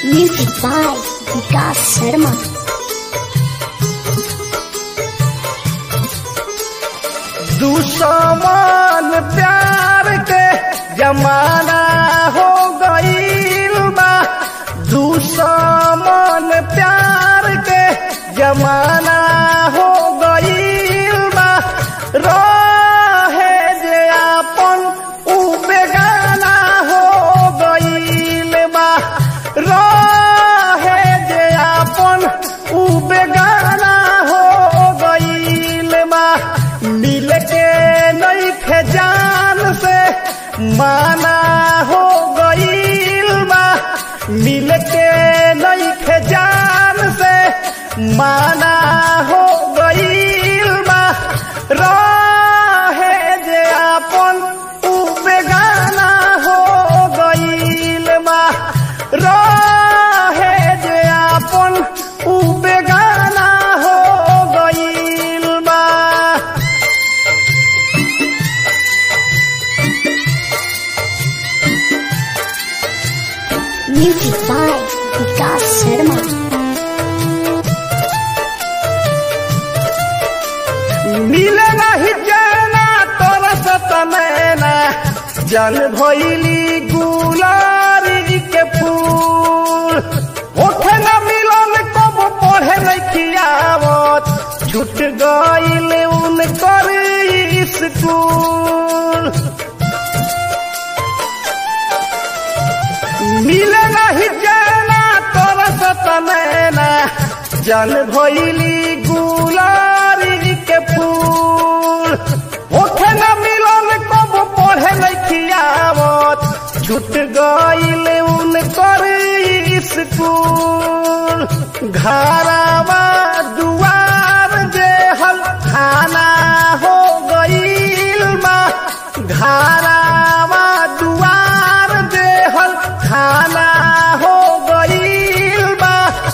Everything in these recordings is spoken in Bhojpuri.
Music by Vikas Sharma. दुश्मन प्यार के जमाना हो गईल बा दुश्मन प्यार के जमाना हो गईल बा रहे जे आपन उ बेगाना हो गईल बा रहे जे आपन उ बेगाना हो गईल बा मिल के नहीं थे जान से माना हो गईल बा मिल के नहीं थे जान से माना हो गईल बा रहे जे आपन उ बेगाना हो गईल बा रहे जे आपन उ बेगाना हो गईल बा Music by Vikas Sharma. मिले नहीं जाना तोरा सतमैना जन भइली गुलारी के फूल ओठे न मिलन कब पढ़े लखियावत छूट गईल उनकर स्कूल मिले नहीं जाना तोरा सतमैना जन भइली गुलारी के फूल ओठे न मिलन कब पढ़े लखियावत छूट गईल उनकर स्कूल घरवा दुआर जेहल खाना हो गईल बा घरवा दुआर देहल खाना हो गईल बा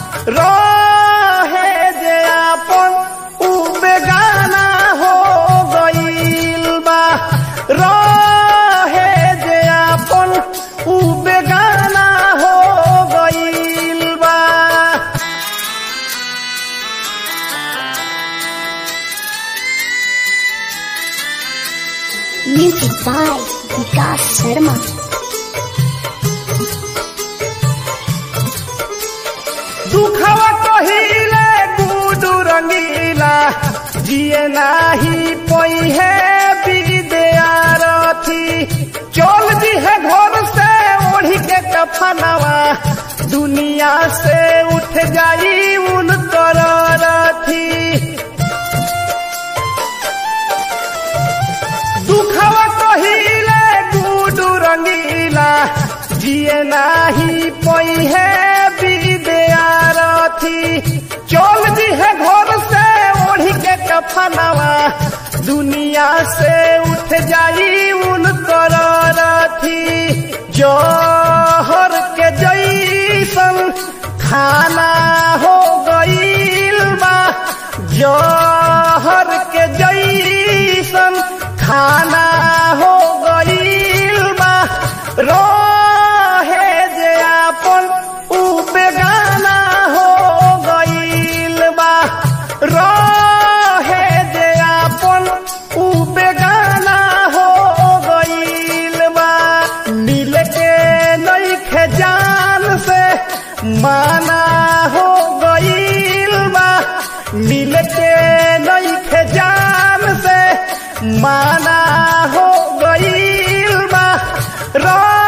रहे जे आपन उ बेगाना हो गईल बा रहे जे आपन उ बेगाना हो गईल बा Music by Vikas Sharma. दुखवा कहिले गुडू रंगीला जिए नाही पहिए विद्यारथी चल दी है घर से ओढ़ी के कफनवा दुनिया से उठ जाई उनकर रथी दुखवा कहिले गुडू रंगीला जिए नाही पहिए विद्यारथी चल दी है घर से ओढ़ी के कफनवा दुनिया से उठ जाई उनकर रथी जहर के जैसन खाना हो गईल बा जहर के जैसन खाना हो गईल बा रहे जे आपन उ बेगाना हो गईल बा रहे जे आपन उ बेगाना हो गईल बा मिल के नहीं खे जान से माना हो गईल बा मिल के नहीं खे जान से माना हो गईल बा रा